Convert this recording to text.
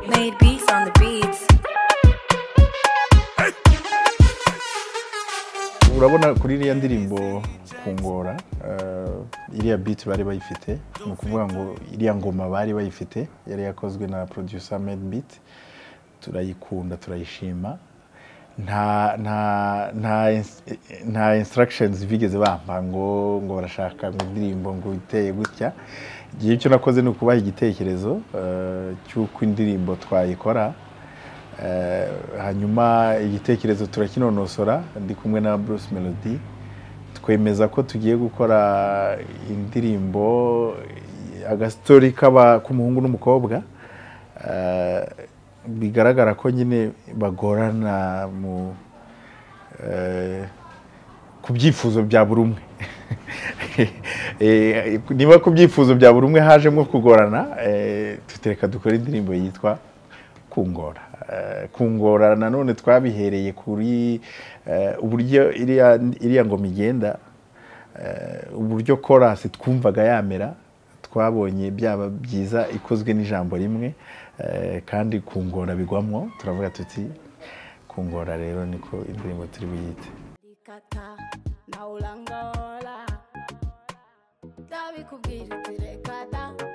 made beats on the beats. urabona kuri iriya ndirimbo kungora eh, iriya biti bari bayifite ni ukuvuga ngo iriya ngoma bari bayifite yari yakozwe na producer made beat turayikunda turayishima nta nta nta ins- nta instructions bigeze bampa ngo ngo barashaka ngo indirimbo ngo iteye gutya igihe icyo nakoze ni ukubaha igitekerezo eh, cy'uko indirimbo twayikora Eh, hanyuma igitekerezo turakinonosora ndi kumwe na Bruce Melody twemeza ko tugiye gukora indirimbo agastory k'aba- k'umuhungu n'umukobwa Eh, bigaragara ko nyine bagorana mu eh, ku byifuzo bya buri umwe Eh, niba ku byifuzo bya buri umwe hajemo kugorana eh, tutereka dukore indirimbo yitwa kungora Eh, kungora nanone twabihereye kuri eh, uburyo iriya iriya ngoma igenda eh, uburyo korasi twumvaga yamera twabonye byaba byiza ikozwe n'ijambo rimwe eh, kandi kungora bigwamo turavuga tuti kungora rero niko indirimbo turi buyite ikata nawulangaola tabikubwira uti reka da